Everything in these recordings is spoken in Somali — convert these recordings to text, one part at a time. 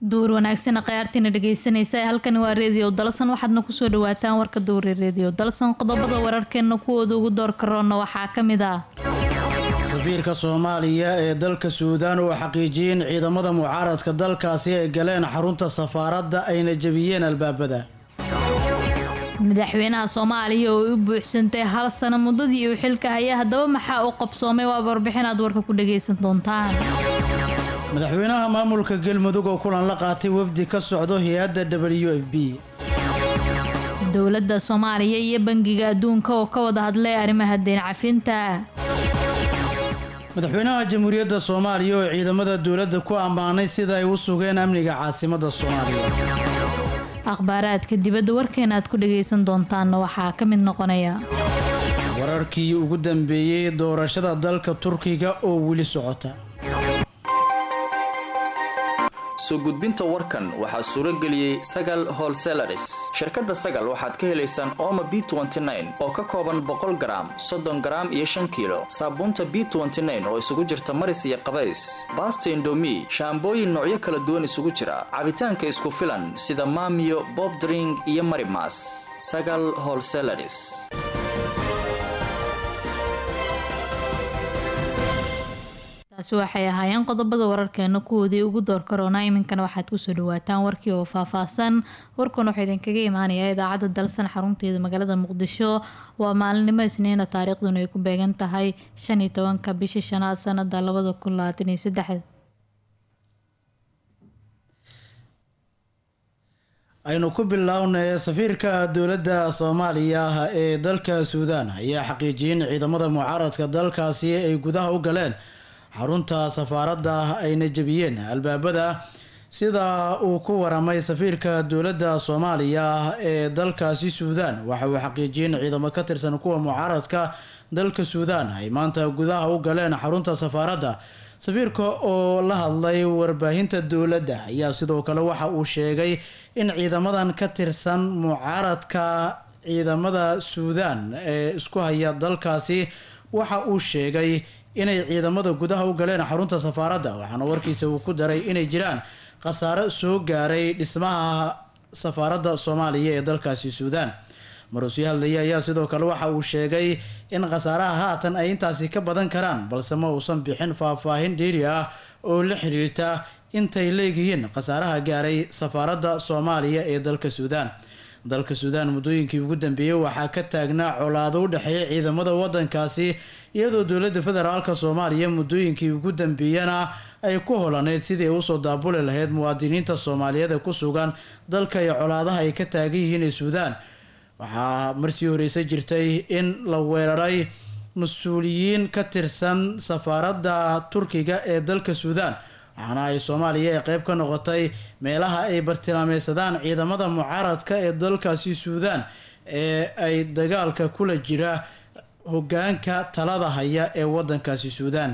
duur wanaagsan khayaartiina dhegeysanaysa halkani waa reediyo dalsan waxaadna kusoo dhawaataan warka duure reediyo dalsan qodobada wararkeena kuwooda ugu door karoona waxaa ka mid ah safiirka soomaaliya ee dalka suudaan oo xaqiijiyey in ciidamada mucaaradka dalkaasi ay galeen xarunta safaaradda ayna jebiyeen albaabada madaxweynaha soomaaliya oo u buuxsantay hal sano muddadii uu xilka haya haddaba maxaa u qabsoomay waa warbixin aad warka ku dhagaysan doontaan madaxweynaha maamulka galmudug oo kulan la qaatay wafdi ka socdo hay-adda w f b dowladda soomaaliya iyo bangiga adduunka oo ka wada hadlay arrimaha deen cafinta madaxweynaha jamhuuriyadda soomaaliya oo ciidamada dowladda ku ammaanay sida ay u sugeen amniga caasimadda soomaaliya akhbaaraadka dibadda warkeena aad ku dhagaysan doontaanna waxaa ka mid noqonaya wararkii ugu dambeeyey doorashada dalka turkiga oo weli socota soo gudbinta warkan waxaa suuro geliyey sagal holselaris shirkadda sagal waxaad ka helaysaan ooma b oo ka kooban boqol garaam soddon garaam iyo shan kiilo saabuunta b oo isugu jirta maris iyo qabays baasta indomi shaambooyin noocyo kala duwan isugu jira cabitaanka isku filan sida maamiyo bobdring iyo marimas sagal holselaris taasi waxay ahaayeen qodobada wararkeena kuwoodii ugu door karoona iminkana waxaad kusoo dhawaataan warkii oo faahfaahsan warkan wuxuu idinkaga imaanayaa idaacadda dalsan xarunteeda magaalada muqdisho waa maalinimo isniina taariikhduna ay ku beegan tahay shan iyo tobanka bisha shanaad sanada labada kun labaatan iyo saddex aynu ku bilownay safiirka dowladda soomaaliya ee dalka suudaan ayaa xaqiijiyay in ciidamada mucaaradka dalkaasi ay gudaha u galeen xarunta safaaradda ayna jebiyeen albaabada sida uu ku waramay safiirka dowladda soomaaliya ee dalkaasi suudaan waxa uu xaqiijiyay in ciidamo ka tirsan kuwa mucaaradka dalka suudaan ay maanta gudaha u galeen xarunta safaaradda safiirka oo la hadlay warbaahinta dowladda ayaa sidoo kale waxa uu sheegay in ciidamadan ka tirsan mucaaradka ciidamada suudaan ee isku haya dalkaasi waxa uu sheegay inay ciidamada gudaha u galeen xarunta safaaradda waxaana warkiisa uu ku daray inay jiraan khasaaro soo gaaray dhismaha safaaradda soomaaliya ee dalkaasi suudaan marusii hadlaya ayaa sidoo kale waxa uu sheegay in khasaaraha haatan ay intaasi ka badan karaan balse ma uusan bixin faahfaahin dheeri ah oo la xiriirta intay leeyihiin khasaaraha gaaray safaaradda soomaaliya ee dalka suudaan dalka suudaan muddooyinkii ugu dambeeyey waxaa ka taagnaa colaado u dhexeeya ciidamada wadankaasi iyadoo dowladda federaalk soomaaliya muddooyinkii ugu dambeeyana ay ku holaneyd sidii ay usoo daabuli lahayd muwaadiniinta soomaaliyeed ee ku sugan dalka iyo colaadaha ay ka taagan yihiin ee suudaan waxaa marsii horeysa jirtay in la weeraray mas-uuliyiin ka tirsan safaaradda turkiga ee dalka suudaan waxaana ay soomaaliya ee qeyb ka noqotay meelaha ay bartilmaameysadaan ciidamada mucaaradka ee dalkaasi suudaan ee ay dagaalka kula jira hogaanka talada haya ee wadankaasi suudaan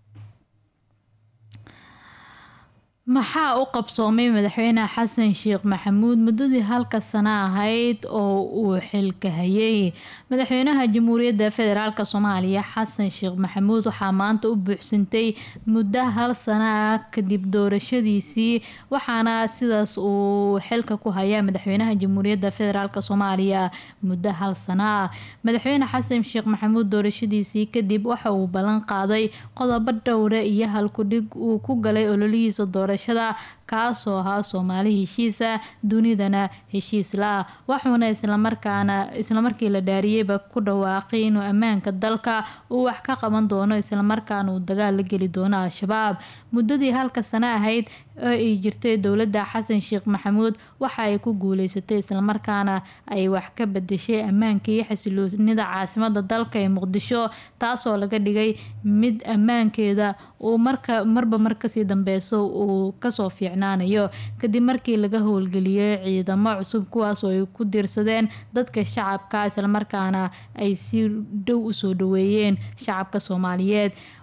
maxaa u qabsoomay madaxweyne xasan sheekh maxamuud muddadii halka sano ahayd oo uu xilka hayay madaxweynaha jamhuuriyadda federaalk soomaaliya xasan sheekh maxamuud waxaa maanta u buuxsantay muddo hal sano ah kadib doorashadiisii waxaana sidaas uu xilka ku hayaa madaxweynaha jamhuuriyadda federaalk soomaaliya muddo hal sano ah madaxweyne xasan sheekh maxamuud doorashadiisii kadib waxa uu ballan qaaday qodobo dhowre iyo halkudhig uu ku galay ololihiisa doora kaasoo ahaa soomaali heshiisa dunidana heshiis la-ah waxuuna islamarkaana islamarkii la dhaariyeyba ku dhawaaqay inuu ammaanka dalka uu wax ka qaban doono islamarkaana uu dagaal la geli doono al-shabaab muddadii halka sano ahayd oo ay jirtay dowladda xasan sheekh maxamuud waxa ay ku guuleysatay islamarkaana ay wax ka bedeshay ammaanka iyo xasiloonida caasimada dalka ee muqdisho taasoo laga dhigay mid ammaankeeda uu marka marba mar kasii dambeyso uu kasoo fiicnaanayo kadib markii laga howlgeliyey ciidamo cusub kuwaas oo ay ku diirsadeen dadka shacabka islamarkaana ay si dhow usoo dhaweeyeen shacabka soomaaliyeed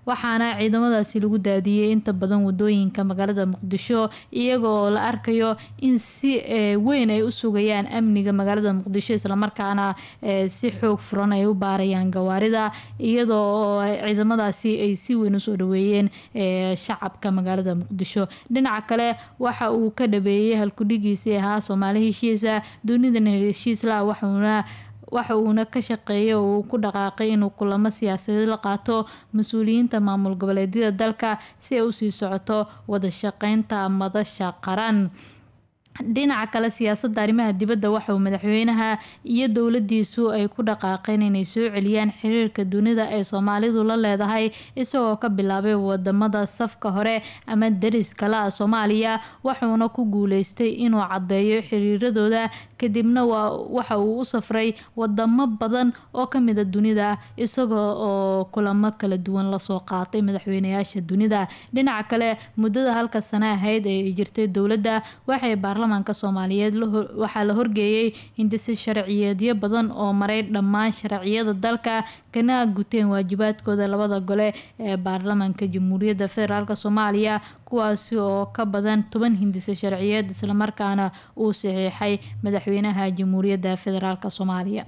waxaana ciidamadaasi lagu daadiyey inta badan wadooyinka magaalada muqdisho iyagoo la arkayo in si weyn ay u sugayaan amniga magaalada muqdisho islamarkaana si xoog furan ay u baarayaan gawaarida iyadoo ciidamadaasi ay si weyn usoo dhaweeyeen shacabka magaalada muqdisho dhinaca kale waxa uu ka dhabeeyey halkudhigiisii ahaa soomaali heshiisa dunidana heshiisla waxuuna waxa uuna ka shaqeeyay oo uu ku dhaqaaqay inuu kulamo siyaasadeed la qaato mas-uuliyiinta maamul goboleedyada dalka si ay usii socoto wada shaqeynta madasha qaran dhinaca kale siyaasadda arrimaha dibadda waxa uu madaxweynaha iyo dowladiisu ay ku dhaqaaqeen inay soo celiyaan xiriirka dunida ee soomaalidu la leedahay isagoo ka bilaabay wadamada safka hore ama daris kale ah soomaaliya waxuuna ku guuleystay inuu caddeeyo xiriiradooda kadibna waxa uu u safray wadamo badan oo kamida dunida isagoo oo kulamo kala duwan lasoo qaatay madaxweynayaasha dunida dhinaca kale muddada halka sano ahayd ee jirtay dowladda waxay baarlamaanka soomaaliyeed waxaa la horgeeyey hindise sharciyeedyo badan oo maray dhammaan sharciyada dalka kana guteen waajibaadkooda labada gole ee baarlamaanka jamhuuriyadda federaalk soomaaliya kuwaasi oo ka badan toban hindise sharciyeed islamarkaana uu saxiixay madaxweynaha jamhuuriyadda federaalk soomaaliya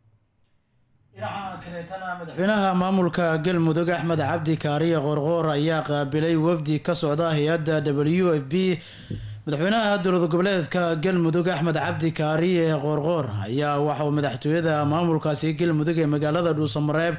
dhinaca kaleetana madaxweynaha maamulka galmudug axmed cabdi kaariye qoorqoor ayaa qaabilay wafdi ka socda hay-adda w f b madaxweynaha dowlad goboleedka galmudug axmed cabdi kaariye qoorqoor ayaa waxauu madaxtooyada maamulkaasi galmudug ee magaalada dhuusamareeb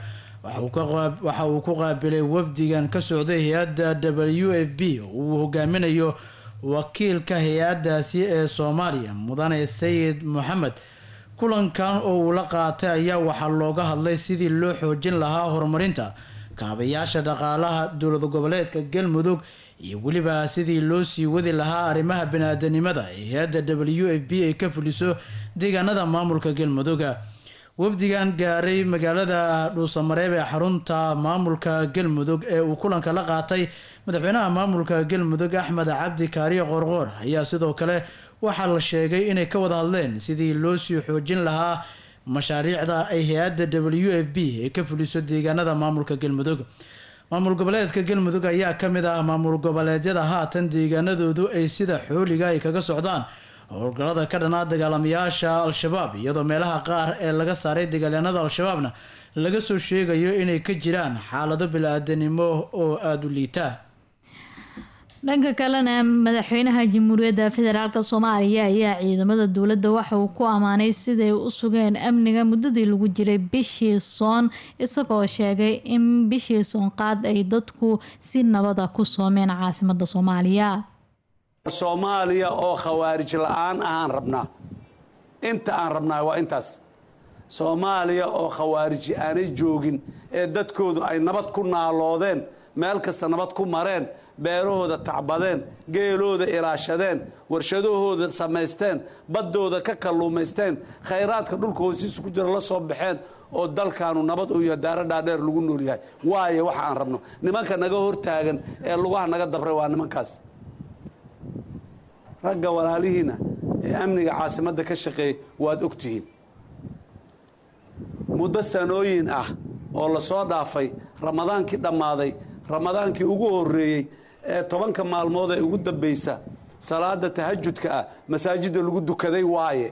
waxa uu ku qaabilay wafdigan ka socday hay-adda w f b oo uu hogaaminayo wakiilka hay-adaasi ee soomaaliya mudane sayid moxamed kulankan oo uu la qaatay ayaa waxaa looga hadlay sidii loo xoojin lahaa horumarinta kaabayaasha dhaqaalaha dowlad goboleedka galmudug iyo weliba sidii loo sii wadi lahaa arrimaha bani-aadanimada ee hay-adda w f b ay ka fuliso deegaanada maamulka galmuduga wafdigan gaaray magaalada dhuusamareeb ee xarunta maamulka galmudug ee uu kulanka la qaatay madaxweynaha maamulka galmudug axmed cabdi kaariye qoorqoor ayaa sidoo kale waxaa la sheegay inay ka wada hadleen sidii loo sii xoojin lahaa mashaariicda ay hay-adda w f b ee ka fuliso deegaanada maamulka galmudug maamul goboleedka galmudug ayaa kamid ah maamul goboleedyada haatan deegaanadoodu ay sida xooliga ay kaga socdaan howlgallada ka dhanaa dagaalamayaasha al-shabaab iyadoo meelaha qaar ee laga saaray dagaalyaanada al-shabaabna laga soo sheegayo inay ka jiraan xaalado bil-aadanimo oo aada u liitaan dhanka kalena madaxweynaha jamhuuriyadda federaalk soomaaliya ayaa ciidamada dowladda waxa uu ku ammaanay siday u sugeen amniga muddadii lagu jiray bishii soon isagoo sheegay in bishii soonqaad ay dadku si nabada ku soomeen caasimada soomaaliya soomaaliya oo khawaarij la-aan ahaan rabnaa inta aan rabnaa waa intaas soomaaliya oo khawaariji aanay joogin ee dadkoodu ay nabad ku naaloodeen meel kasta nabad ku mareen beerahooda tacbadeen geelooda ilaashadeen warshadahooda samaysteen baddooda ka kalluumaysteen khayraadka dhulka hoosiisa ku jira la soo baxeen oo dalkaanu nabad u yahay daaro dhaadheer lagu nool yahay waayo waxa aan rabno nimanka naga hortaagan ee lugaha naga dabray waa nimankaas ragga walaalihiina ee amniga caasimadda ka shaqeeyay waad og tihiin muddo sanooyin ah oo la soo dhaafay ramadaankii dhammaaday ramadaankii ugu horreeyey ee tobanka maalmood ee ugu dambaysa salaada tahajudka ah masaajidda lagu dukaday waaye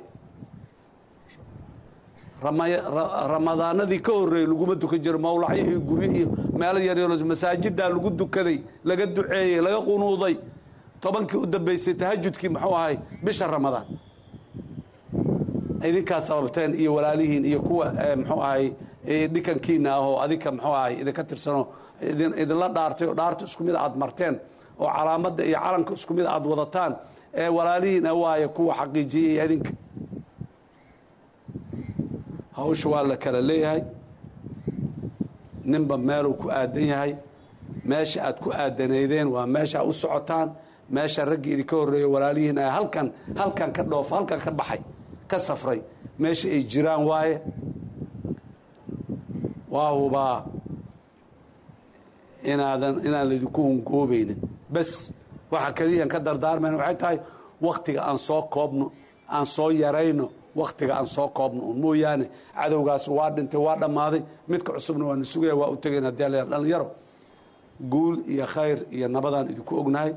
ramadaanadii ka horreeyey laguma dukan jiro mawlacyo iyo guryo iyo meelo yaryaro masaajiddaa lagu dukaday laga duceeyey laga qunuuday tobankii u dambaysay tahajudkii muxuu ahay bisha ramadaan idinkaa sababteen iyo walaalihiin iyo kuwa muxuu ahay dhikankiina ah oo adinka muxuu ahay idinka tirsanoo idinla dhaartay oo dhaarta isku mid aad marteen oo calaamadda iyo calanka isku mid aad wadataan ee walaalihiin ah waaye kuwa xaqiijiyey idinka hawsha waa la kala leeyahay ninba meeluu ku aadan yahay meesha aad ku aadanaydeen waa meesha u socotaan meesha raggii idinka horreeya walaalihiin ah halkan halkan ka dhoof halkan ka baxay ka safray meesha ay jiraan waaye waa hubaa inaadan inaan laydinku hungoobaynin bes waxa keliyan ka dardaarmayna waxay tahay wakhtiga aan soo koobno aan soo yarayno wakhtiga aan soo koobno un mooyaane cadowgaas waa dhintay waa dhammaaday midka cusubna waana sugaya waa u tegayn haddii la dhallinyaro guul iyo khayr iyo nabadaan idinku ognahay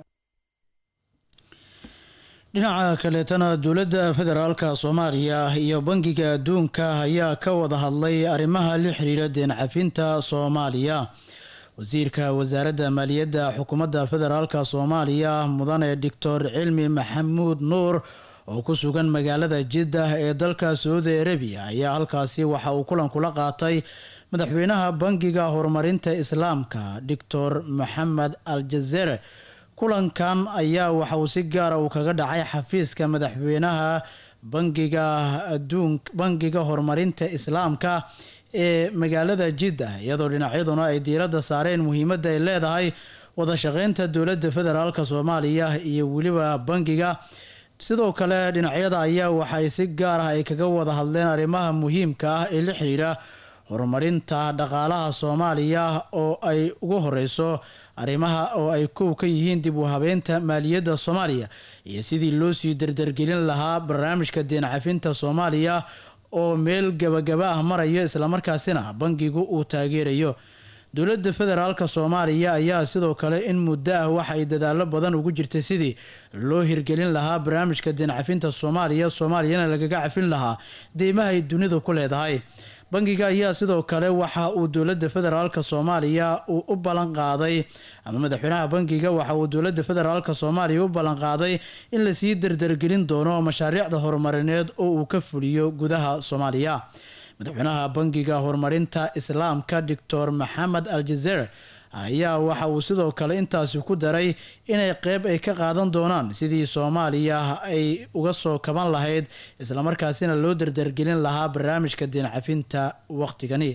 dhinaca kaleetana dowladda federaalka soomaaliya iyo bangiga adduunka ayaa ka wada hadlay arrimaha la xiriira deen cafinta soomaaliya wasiirka wasaaradda maaliyadda xukuumadda federaalka soomaaliya mudane doctor cilmi maxamuud nuur oo ku sugan magaalada jiddah ee dalka saudi arabiya ayaa halkaasi waxa uu kulan kula qaatay madaxweynaha bangiga horumarinta islaamka doctor maxamed al jazere kulankan ayaa waxa uu si gaara uu kaga dhacay xafiiska madaxweynaha bangiga aduun bangiga horumarinta islaamka ee magaalada jidda iyadoo dhinacyaduna ay diiradda saareen muhiimadda ay leedahay wada shaqeynta dowladda federaalk soomaaliya iyo weliba bangiga sidoo kale dhinacyada ayaa waxay si gaar ah ay kaga wada hadleen arrimaha muhiimka ah ee la xiriira horumarinta dhaqaalaha soomaaliya oo ay ugu horeyso arrimaha oo ay kow ka yihiin dib u habeynta maaliyadda soomaaliya iyo sidii loo sii dardargelin lahaa barnaamijka deen cafinta soomaaliya oo meel gabagaba ah marayo islamarkaasina bangigu uu taageerayo dowladda federaalka soomaaliya ayaa sidoo kale in muddo ah waxay dadaalo badan ugu jirtay sidii loo hirgelin lahaa barnaamijka deen cafinta soomaaliya soomaaliyana lagaga cafin lahaa deymaha ay dunidu ku leedahay bangiga ayaa sidoo kale waxa uu dowladda federaalka soomaaliya uu u ballan qaaday ama madaxweynaha bangiga waxa uu dowladda federaalka soomaaliya u ballan qaaday in lasii dardargelin doono mashaariicda horumarineed oo uu ka fuliyo gudaha soomaaliya madaxweynaha bangiga horumarinta islaamka doctor maxamed al jazeer ayaa waxa uu sidoo kale intaasi ku daray inay qeyb ay ka qaadan doonaan sidii soomaaliya ay uga soo kaban lahayd islamarkaasina loo dardargelin lahaa barnaamijka deen cafinta waqtigani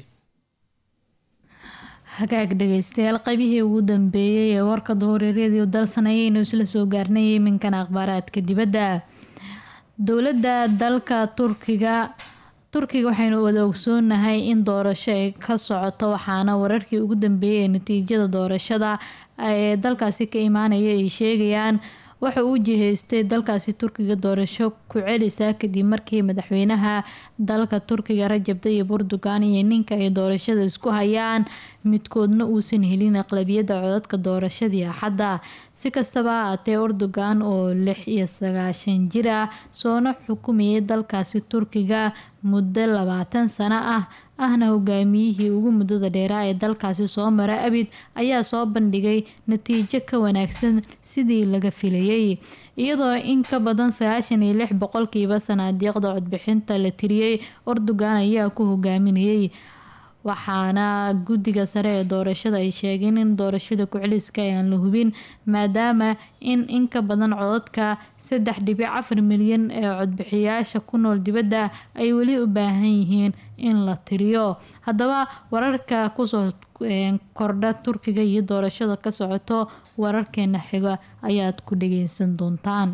hagaag dhegeystayaal qaybihii ugu dambeeyey ee warka duhuriryadii dalsanayaynu isla soo gaarnay iminkan akhbaaraadka dibadda dowladda dalka turkiga turkiga waxaynu wada ogsoonahay in doorasho ay ka socoto waxaana wararkii ugu dambeeyay ee natiijada doorashada ee dalkaasi ka imaanaya ay sheegayaan waxa uu jihaystay dalkaasi turkiga doorasho ku celisa kadib markii madaxweynaha dalka turkiga rajab tayyib erdogan iyo ninka ay doorashada isku hayaan midkoodna uusan helin aqlabiyadda codadka doorashadii axadda si kastaba ahaatee erdogan oo lix iyo sagaashan jir ah soona xukumayay dalkaasi turkiga muddo labaatan sano ah ahna hogaamiyihii ugu muddada dheeraa ee dalkaasi soo mara abid ayaa soo bandhigay natiijo ka wanaagsan sidii laga filayay iyadoo in ka badan sagaashan iyo lix boqolkiiba sanaadiiqda codbixinta la tiriyey erdogan ayaa ku hogaaminayay waxaana guddiga sare ee doorashada ay sheegeen in doorashada ku-celiska aan la hubin maadaama in in ka badan codadka saddex dhibic afar milyan ee codbixiyaasha ku nool dibadda ay weli u baahan yihiin in la tiriyo haddaba wararka kusoo kordha turkiga iyo doorashada ka socoto wararkeena xiga ayaad ku dhageysan doontaan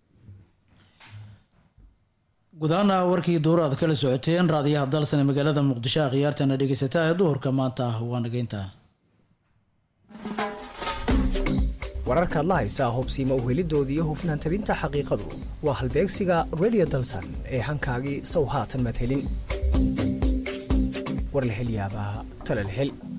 gudahaana warkii duur aad kala socoteen raadiyaha dalsane magaalada muqdisho a khiyaartana dhegeysataa ee duhurka maanta ah waa nageynta wararkaad la haysaa hobsiima uhelidooda iyo hufnaan tabinta xaqiiqadu waa halbeegsiga redio dalsan ee hankaagii sow haatan madhelin war la hel yaabaa talal hel